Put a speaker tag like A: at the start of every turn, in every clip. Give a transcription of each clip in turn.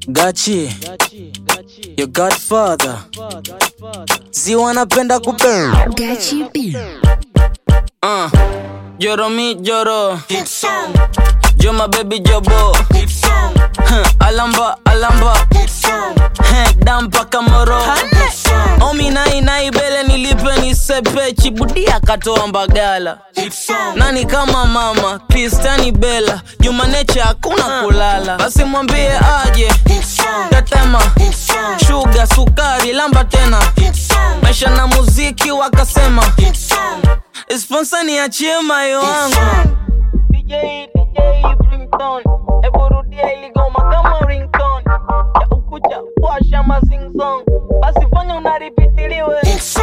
A: Gachi, your godfather. Ziwa napenda kupenda.
B: Gachi B.
A: Uh, Joro mi joro. Joma baby jobo. Huh, alamba alamba. Huh, dampa kamoro. Omi nai nai bele nilipe nisepe chibudia katoa mbagala. Nani kama mama Kristani Bella Juma Nature hakuna kulala Basi mwambie aje Tetema Sugar sukari lamba tena Maisha na muziki wakasema Sponsor niachie mayo wangu DJ DJ Brimton Ebu rudia ili goma kama ringtone Ya ukucha washa mazing song Basi fanya unaripitiliwe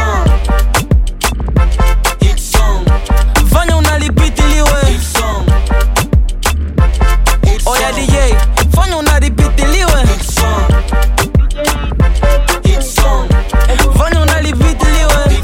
A: Fanya unalipitiliwe Oya DJ Fanya unalipitiliwe Fanya unalipitiliwe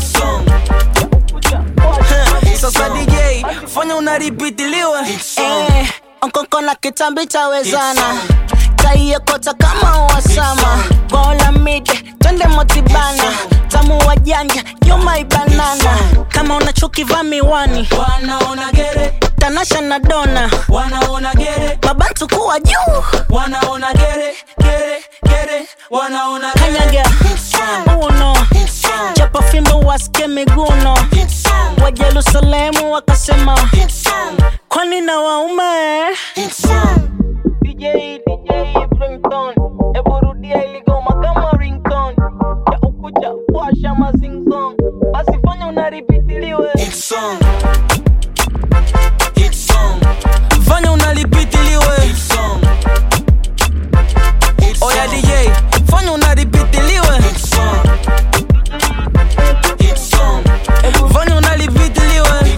A: Sasa DJ Fanya unalipitiliwe
C: Eh, onkoko na kitambi tawezana taiekota kama wasama gola mide twende motibana tamu wa janja yomaibanana kama unachukivaa miwani
A: Wanaona gere
C: tanasha na dona
A: Wanaona gere
C: mabantu kuwa juu
A: Wanaona gere Gere Gere Wanaona gere
C: kanyaga uno chapa fimbo wasike miguno wa jerusalemu wakasema kwani na waume
A: DJ DJ Brimton Ebu rudia ili goma kama ringtone Ya ukucha washa mazing song Basi fanya unaripitiliwe Fanya unalipitiliwe Oya DJ Fanya unaripitiliwe Fanya unalipitiliwe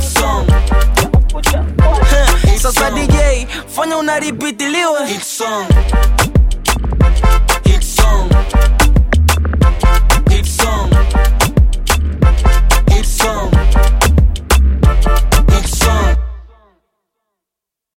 A: Sasa DJ Fanya unaripitiliwe